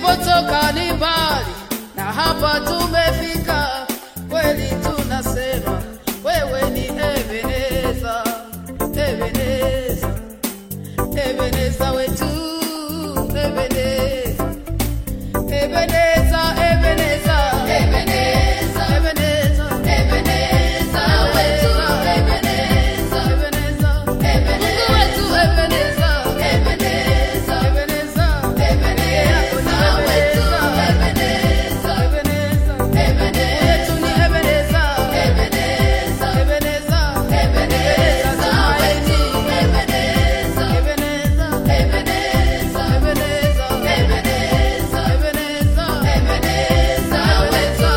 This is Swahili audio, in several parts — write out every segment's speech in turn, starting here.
tulipotoka ni mbali na hapa tumefika, kweli tunasema wewe ni Ebeneza, Ebeneza, Ebeneza wetu, Ebeneza, Ebeneza, Ebeneza, Ebeneza, Ebeneza, Ebeneza wetu, Ebeneza, Ebeneza, Mungu wetu, Ebeneza, Ebeneza, Ebeneza, Ebeneza wetu, Ebeneza, Ebeneza, wetu ni Ebeneza, Ebeneza, Ebeneza, Ebeneza tumaini, Ebeneza, Ebeneza, Ebeneza, Ebeneza, Ebeneza, Ebeneza, Ebeneza wetu,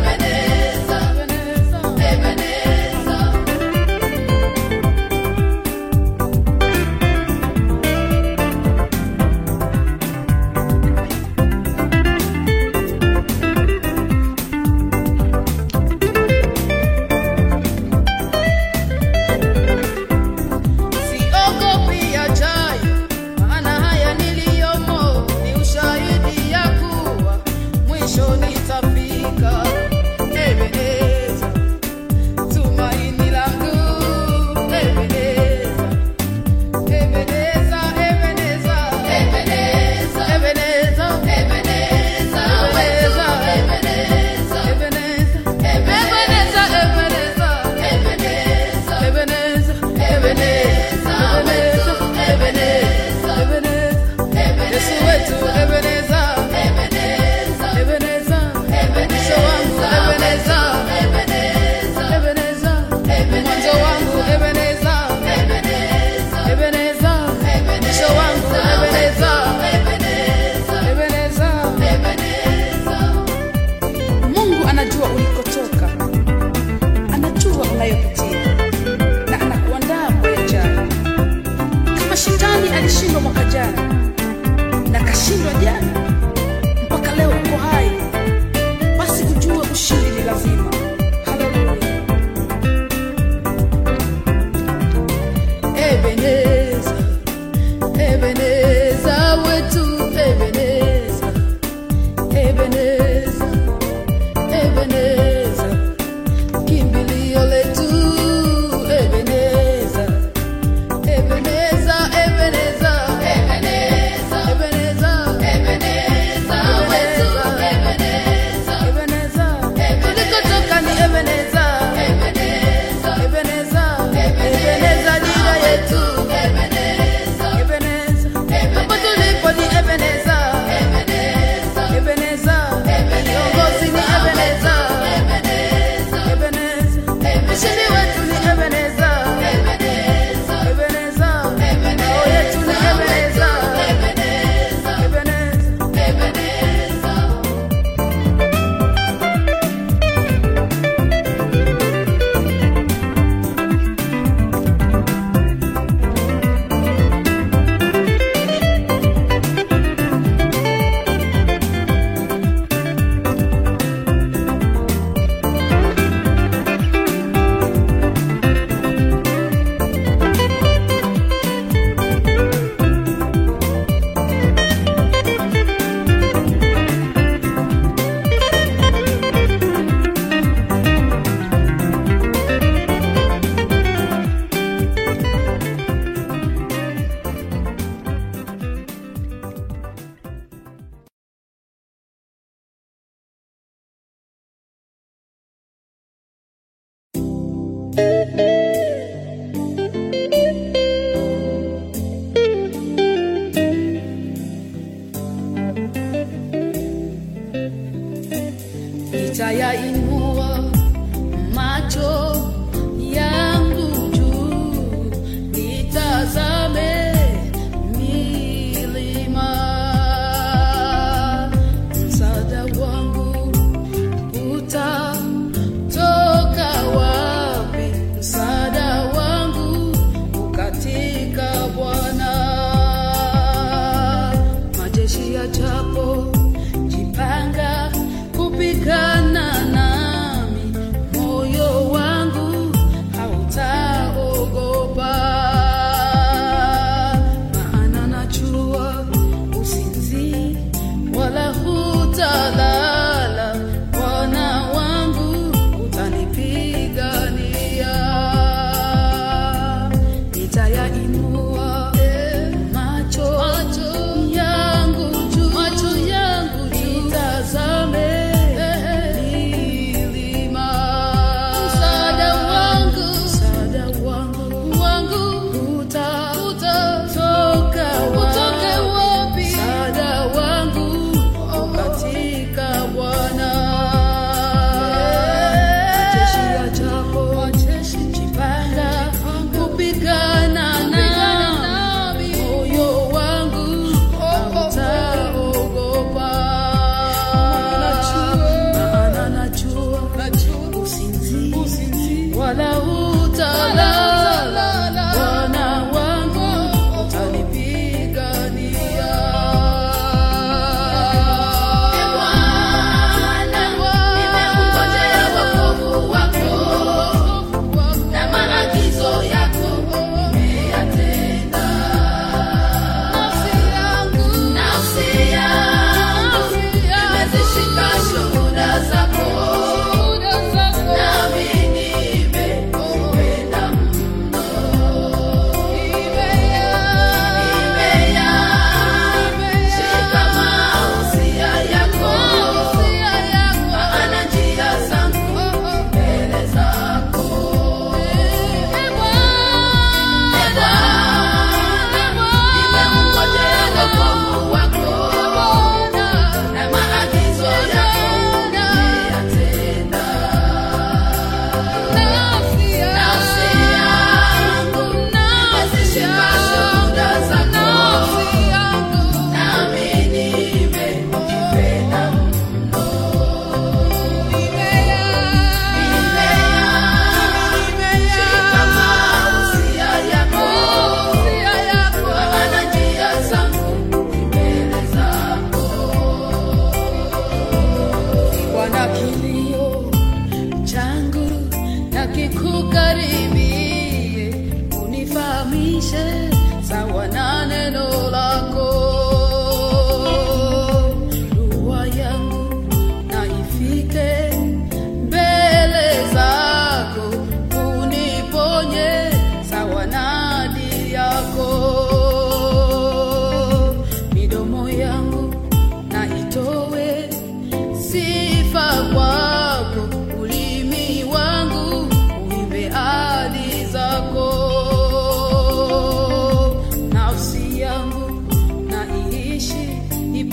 Ebeneza, Ebeneza. Siogopi yajayo, maana haya niliyomo ni ushahidi ya kuwa mwisho nitafika. Ebeneza, tumaini langu. Ebeneza, Ebeneza, Ebeneza, Ebeneza, Ebeneza, Ebeneza, Ebeneza, Ebeneza, Ebeneza, Ebeneza, Ebeneza, Ebeneza, Ebeneza, Ebeneza, Ebeneza, Ebeneza, Yesu wetu Ebeneza, Ebeneza, Ebeneza, mwisho wangu Ebeneza, Ebeneza, mwanzo wangu Ebeneza, Ebeneza, mwisho wangu Ebeneza, Ebeneza. Mungu anajua ulikotoka, anajua unayopitia na anakuandaa kwa yajayo. Kama shetani alishindwa mwaka jana na kashindwa jana, mpaka leo uko hai, basi ujue ushindi ni lazima. Haleluya! Ebeneza, Ebeneza wetu, Ebeneza, Ebeneza, Ebeneza, kimbilio letu, Ebeneza, Ebeneza, Ebeneza, Ebeneza, Ebeneza, Ebeneza wetu, Ebeneza, Ebeneza, tulikotoka ni Ebeneza, Ebeneza, Ebeneza, Ebeneza dira yetu, Ebeneza, Ebeneza,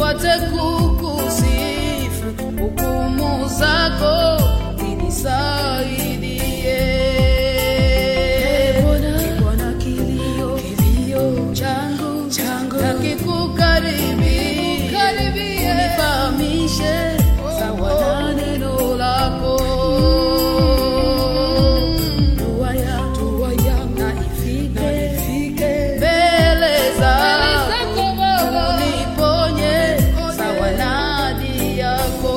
nipate kukusifu hukumu zako inisaidie Bwana kilio kilio changu changu nakikukaribia unifahamishe sawa na neno lako dua ya dua ya na ifike mbele zako uniponye sawa na ahadi yako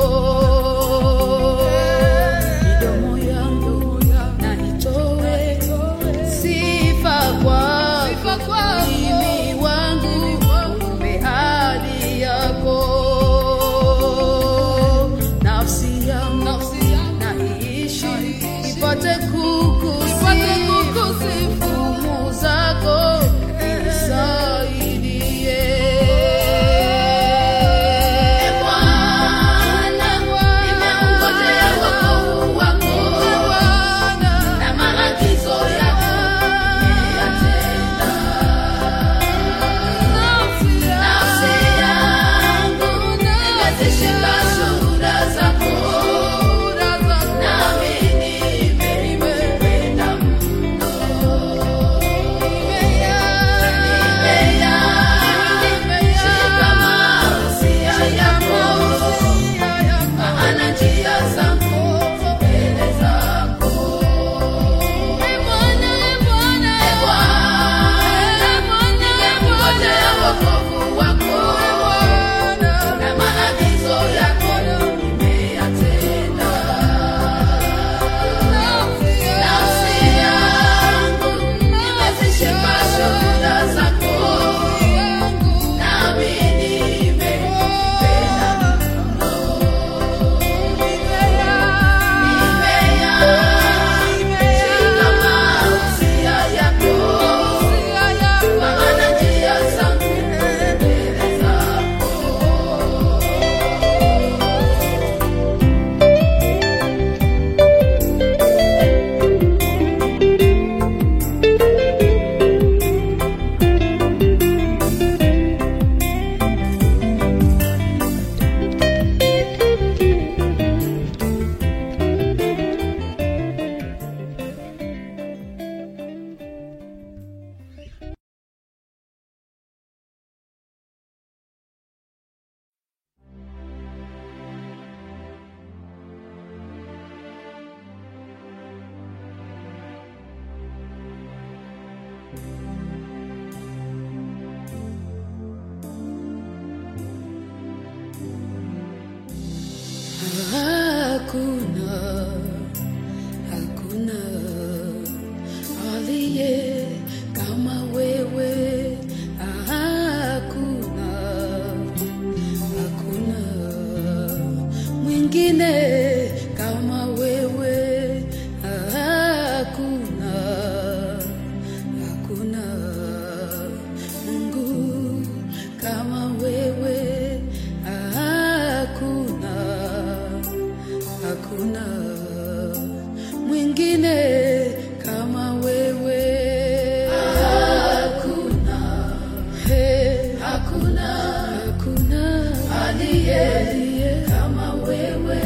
midomo yangu na itoe sifa kwako ulimi wangu umbe hadi yako nafsi yangu na iishi ipate kukusifu hukumu zako inisaidie Nimeungojea wokovu wako na maagizo yako nimeyatenda. Nafsi yangu imezishika shuhuda zako, nami nimekupenda mno. Nimeyashika mausia yako, maana njia zangu mbele zako. Ee Bwana, nimengojea wokovu wako na maagizo yako nimeyatenda. Nafsi yangu imezishika shuhuda zako, nami nimekupenda mno. Nimeyashika mausia yako, maana njia zangu mbele zako. Hakuna, hakuna aliye kama wewe. Hakuna, hakuna mwingine kama wewe. Hakuna, hakuna Mungu kama wewe. Hakuna hakuna mwingine kama wewe hakuna hey, hakuna hakuna aliye kama wewe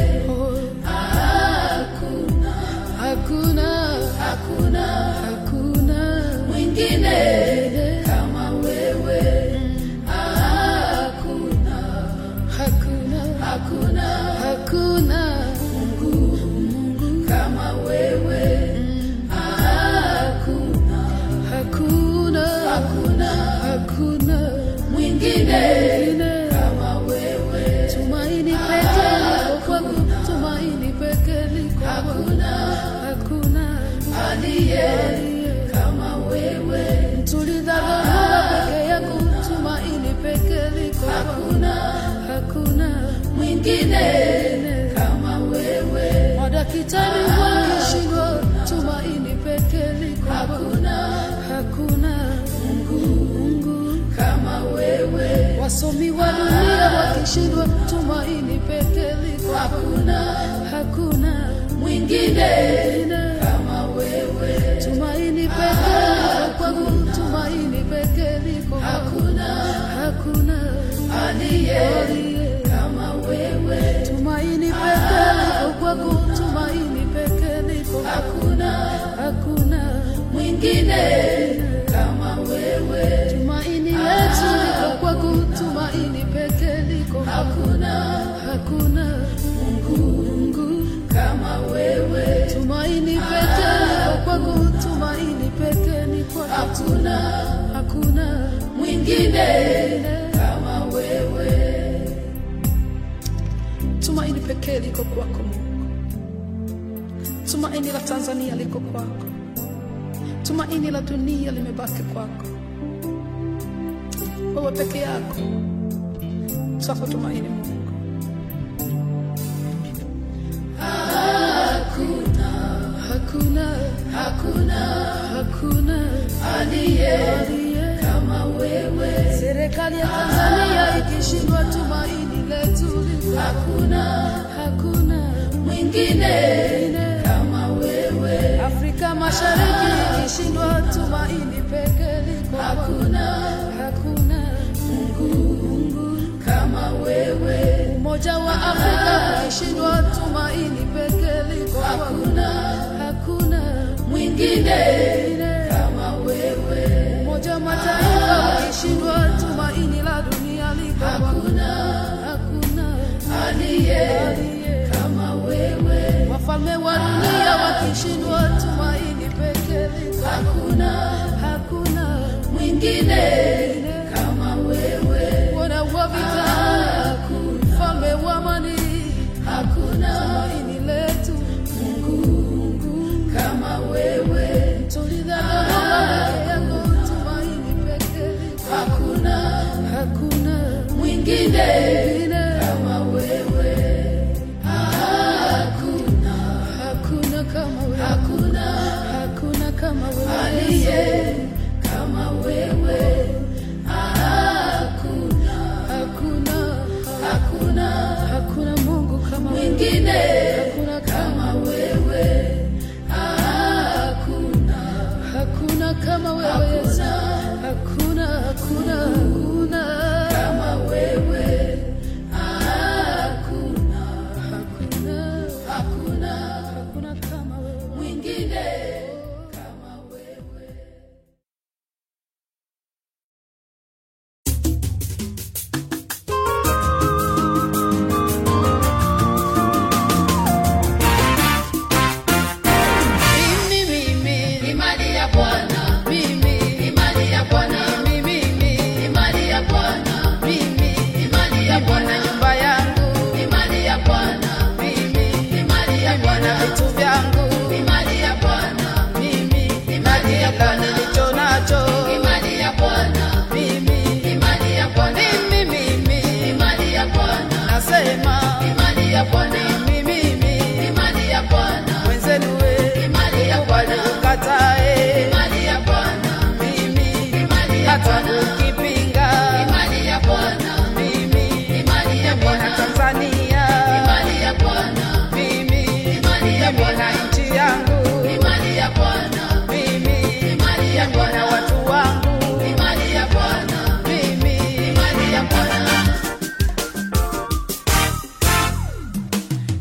hakuna hakuna hakuna hakuna mwingine kama wewe hakuna hakuna hakuna hakuna Mungu Mungu kama wewe hakuna hakuna hakuna hakuna mwingine kama wewe tumaini pekee liko kwangu tumaini pekee liko hakuna hakuna aliye kama wewe tulidharauliwa peke yangu tumaini pekee liko hakuna hakuna mwingine kama wewe madaktari walishindwa tumaini pekee liko hakuna hakuna Mungu Mungu kama wewe wasomi wa dunia wakishindwa tumaini pekee liko hakuna hakuna mwingine kama wewe tumaini pekee liko kwangu tumaini pekee liko hakuna hakuna aliye kama wewe. Tumaini pekee liko kwako, tumaini pekee liko hakuna, hakuna mwingine kama wewe. Tumaini letu liko kwako, tumaini pekee liko hakuna, hakuna Mungu, Mungu kama wewe. Tumaini pekee liko kwako, tumaini pekee ni kwako, hakuna, hakuna mwingine kama wewe. Tumaini pekee liko kwako Mungu, tumaini la Tanzania liko kwako, tumaini la dunia limebaki kwako. Wewe peke yako sasa tumaini Mungu. Hakuna, hakuna, hakuna, hakuna aliye kama wewe. Serikali ya Tanzania ikishindwa, tumaini letu liko hakuna, hakuna mwingine kama wewe. Afrika Mashariki ikishindwa, tumaini pekee liko hakuna, hakuna Mungu, Mungu kama wewe. Umoja wa Afrika ukishindwa, tumaini pekee liko hakuna, hakuna mwingine kama wewe. Umoja wa Mataifa ukishindwa, tumaini la dunia liko hakuna, hakuna aliye kama wewe. Wafalme wa dunia wakishindwa, tumaini pekee liko hakuna, hakuna mwingine kama wewe. Bwana wa vita, mfalme wa amani, hakuna tumaini letu Mungu, Mungu kama wewe. Tuliza Dodoma peke yako, tumaini pekee liko hakuna, hakuna mwingine kama wewe. Hakuna, hakuna kama wewe, hakuna, hakuna kama wewe aliye kama wewe. Hakuna, hakuna, hakuna, hakuna Mungu kama mwingine, hakuna kama wewe. Hakuna, hakuna kama wewe Yesu, hakuna, hakuna, hakuna kama wewe. Hakuna, hakuna, hakuna, hakuna kama wewe mwingine kama wewe. Mimi, mimi, Ni mali ya Bwana, mimi, ni mali ya Bwana, mimi, mimi, ni mali ya Bwana, mimi, ni mali ya na Bwana, nyumba yangu, ni mali ya Bwana, mimi, ni mali ya na Bwana, vitu vyangu, ni mali ya Bwana, mimi, na kila nilicho nacho, ni mali ya Bwana, mimi, ni mali ya Bwana, mimi, mimi, ni mali ya Bwana, nasema, ni mali ya Bwana, mimi, mimi, ni mali ya Bwana, wenzenu we, ni mali ya Bwana, ni ukatae, mali ya Bwana, mimi, ni mali ya hata Bwana, ukipinga, ni mali ya Bwana, mimi, ni mali ya na Bwana, Tanzania, ni mali ya Bwana, mimi, ni mali ya mimi na Bwana, nchi yangu, ni mali ya Bwana, mimi, ni mali ya mimi na Bwana, watu wangu, ni mali ya Bwana, mimi, ni mali ya Bwana.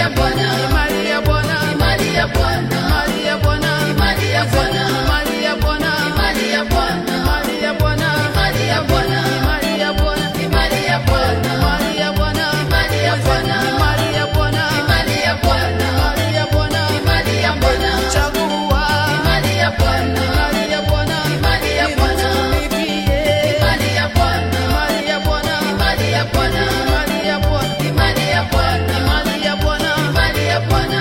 ya Bwana, ni mali ya Bwana, ni mali ya Bwana, mali ya Bwana, ni mali ya Bwana, mali ya Bwana, ni mali ya Bwana, mali ya Bwana, ni mali ya Bwana, mali ya Bwana, ni mali ya Bwana, mali ya Bwana, ni mali ya Bwana, mali ya Bwana, ni mali ya Bwana, mali ya Bwana, ni mali ya Bwana, chagua, ni mali ya Bwana, mali ya Bwana, ni mali ya Bwana, nitumikie, ni mali ya Bwana, mali ya Bwana, ni mali ya Bwana, mali ya Bwana, ni mali ya Bwana, mali ya Bwana, ni mali ya Bwana.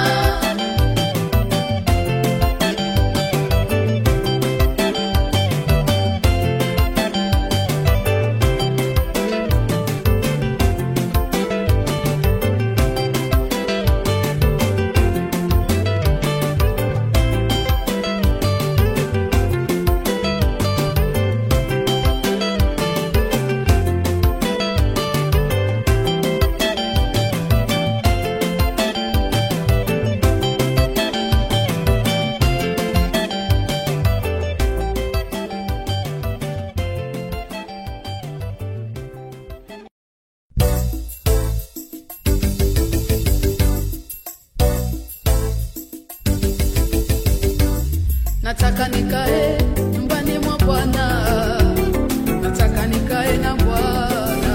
nataka nikae nyumbani mwa Bwana, nataka nikae na Bwana,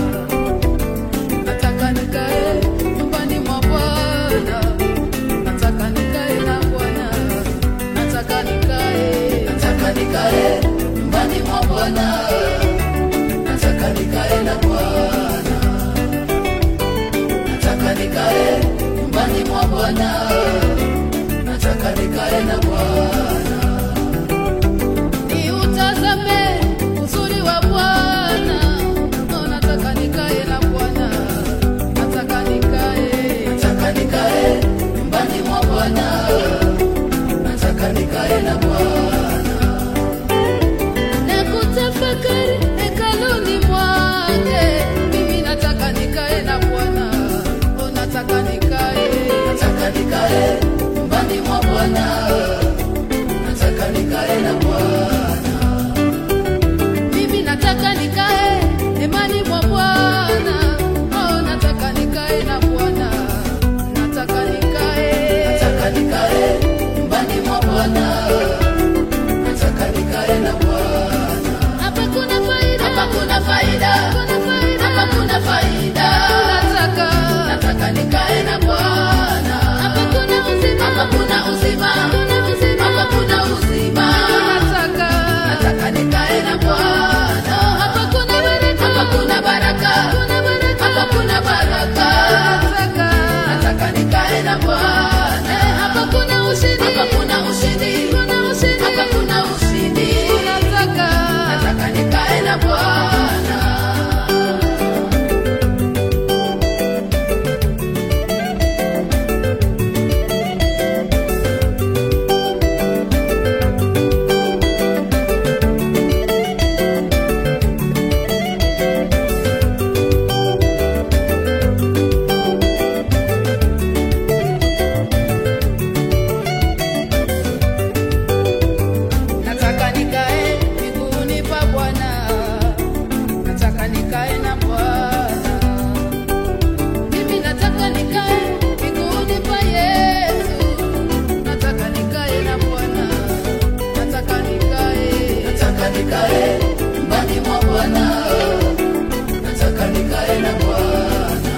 nataka nikae nyumbani mwa Bwana, nataka nikae na Bwana, nataka nikae, Nataka nikae nyumbani mwa Bwana, nataka nikae na Bwana, nataka nikae nyumbani mwa Bwana, nataka nikae na Bwana, niutazame uzuri wa Bwana, oh, nataka nikae na Bwana, nataka nikae nataka nikae nyumbani mwa Bwana, nataka nikae na Bwana, na kutafakari hekaluni mwake. Mimi nataka nikae na Bwana, oh, nataka nikae, nataka nikae nyumbani mwa Bwana, nataka nikae na Bwana. mimi nataka nikae hemani mwa Bwana, oh, nataka nikae na Bwana, nataka nikae, nataka nikae nyumbani mwa Bwana, nataka nikae na Bwana. hapa kuna faida, Hapa kuna faida, kuna faida, hapa kuna faida, nataka, nataka nikae na Bwana. hapa kuna uzima, Hapa kuna uzima, kuna uzima, hapa kuna uzima, nataka, nataka nikae na Bwana. hapa kuna baraka, Hapa kuna baraka, kuna baraka, hapa kuna baraka, nataka nataka nikae na Bwana. hapa kuna ushindi, Hapa kuna ushindi, kuna ushindi, hapa kuna ushindi, nataka, nataka nikae na Bwana. nataka nikae miguuni pa Bwana, nataka nikae na Bwana, mimi nataka nikae miguuni pa Yesu, nataka nikae na Bwana, nataka nikae Nataka nikae nyumbani mwa Bwana, nataka nikae na Bwana.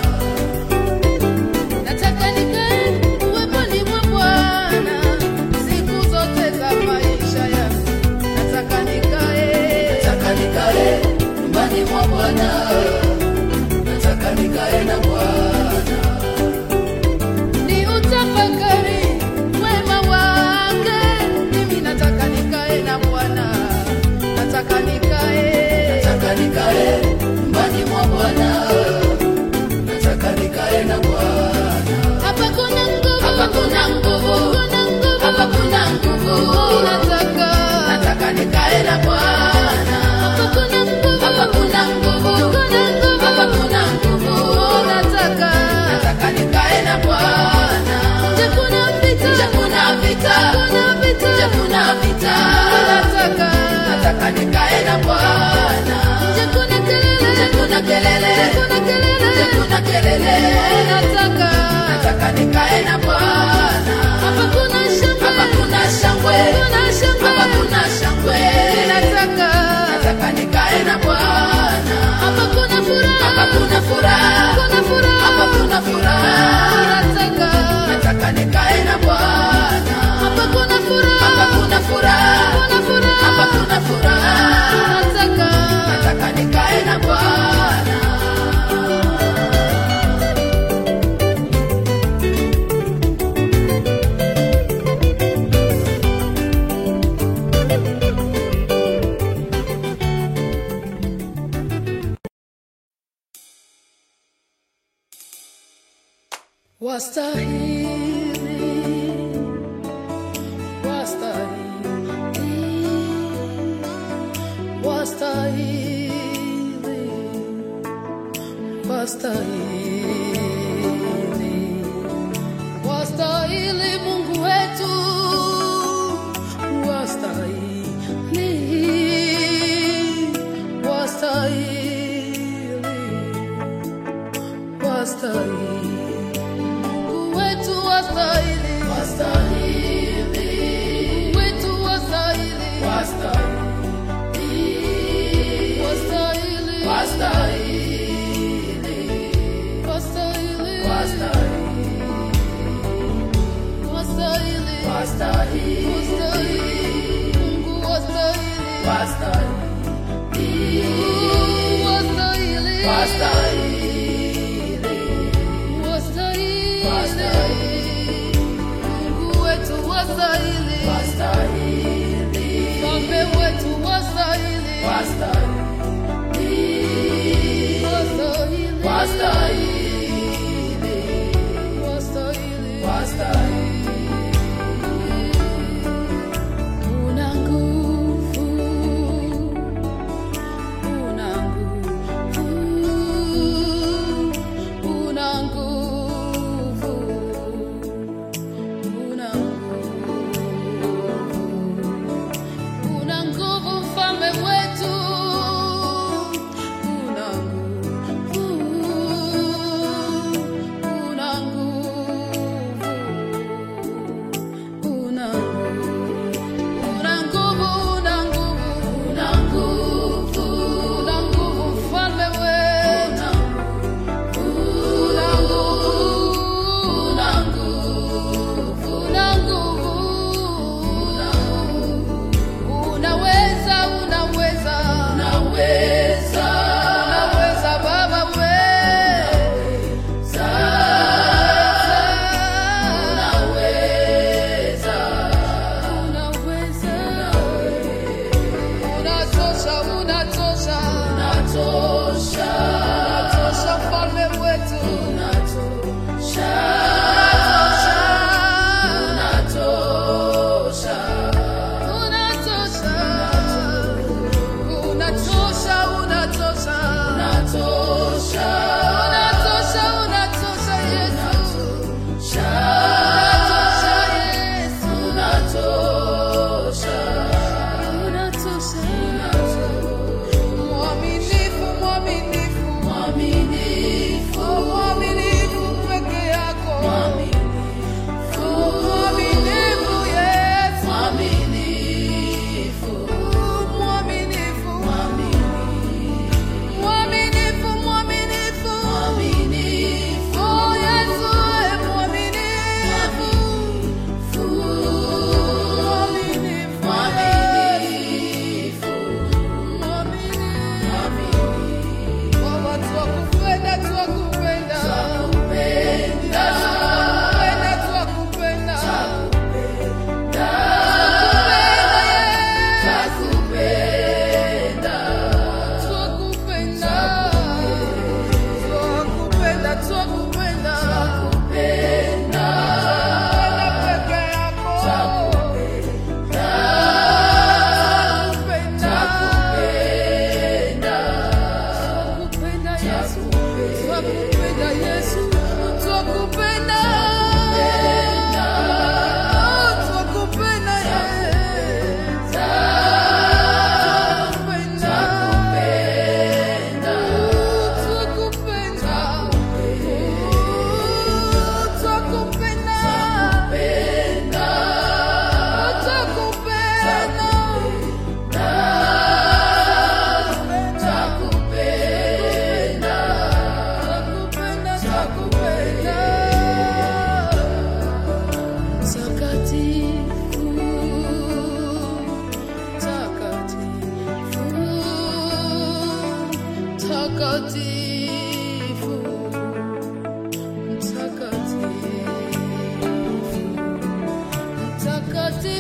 Nataka nikae uweponi mwa Bwana siku zote za maisha yangu. Nataka nikae, Nataka nikae nyumbani mwa Bwana, nataka nikae na Bwana. ni utafakari wema wake. Mimi nataka nikae na Bwana, nataka nikae, Nataka nikae nyumbani mwa Bwana, nataka nikae na Bwana. hapa kuna nguvu, Hapa kuna nguvu, kuna nguvu, hapa kuna nguvu, nataka, nataka nikae na Bwana. hapa kuna nguvu, Hapa kuna nguvu, kuna nguvu, hapa kuna nguvu, nataka, nataka nikae na Bwana. nje kuna vita, Nje kuna vita, kuna vita, nje kuna vita, nataka nataka nikae na Bwana. nje kuna kelele, Nje kuna kelele, kuna kelele, nje kuna kelele, nataka nataka nikae na Bwana. hapa kuna shangwe Hapa kuna shangwe, kuna shangwe hapa kuna shangwe. ninataka Nataka nikae na Bwana. hapa kuna furaha Hapa kuna furaha, kuna furaha hapa kuna furaha. ninataka Nataka nikae na Bwana. hapa kuna furaha Hapa kuna furaha, kuna furaha hapa kuna furaha. ninataka Nataka nikae na Bwana. wastahili wastahili wastahili wastahili wastahili Mungu wetu wastahili wastahili wastahili Mungu wetu wastahili Wastahili, Mungu wetu wastahili wastahili, wastahili wastahili, wastahili wastahili, wastahili wastahili, wastahili Mungu wastahili wastahili, wastahili wastahili, wastahili wastahili, Mungu wetu wastahili wastahili, Mfalme wetu wastahili wastahili, wastahili wastahili, wastahili wastahili. Una nguvu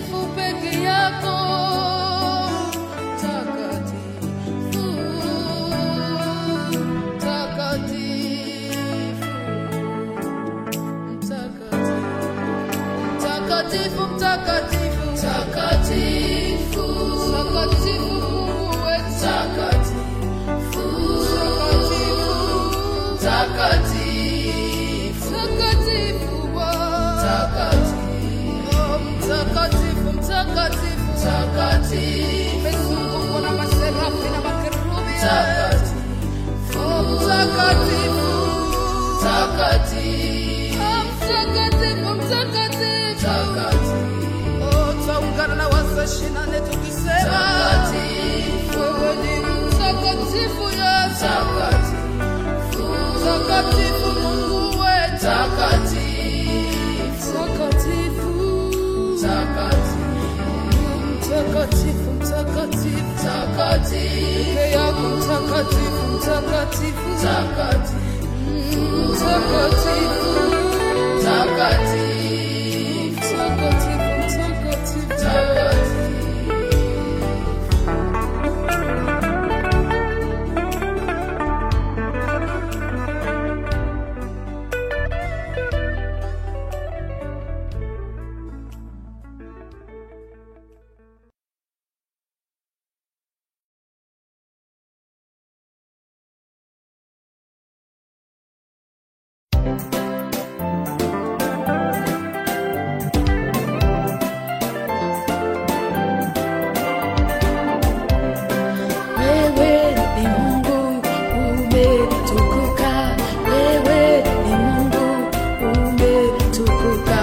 mtakatifu peke yako, mtakatifu, mtakatifu, mtakatifu, mtakatifu, mtakatifu, mtakatifu, Mungu wetu, mtakatifu, mtakatifu, mtakatifu Bwana. Oh, mtakatifu, mtakatifu, umezungukwa na maserafi na makerubi. Oh, mtakatifu, Oh, mtakatifu, mtakatifu. Oh, twaungana na wazee ishirini na nne tukisema wewe ni mtakatifu Yesu, mtakatifu Mungu wetu, mtakatifu, mtakatifu, peke yako mtakatifu, mtakatifu, mtakatifu, mtakatifu, mtakatifu. Wewe ni Mungu umetukuka, wewe ni Mungu umetukuka,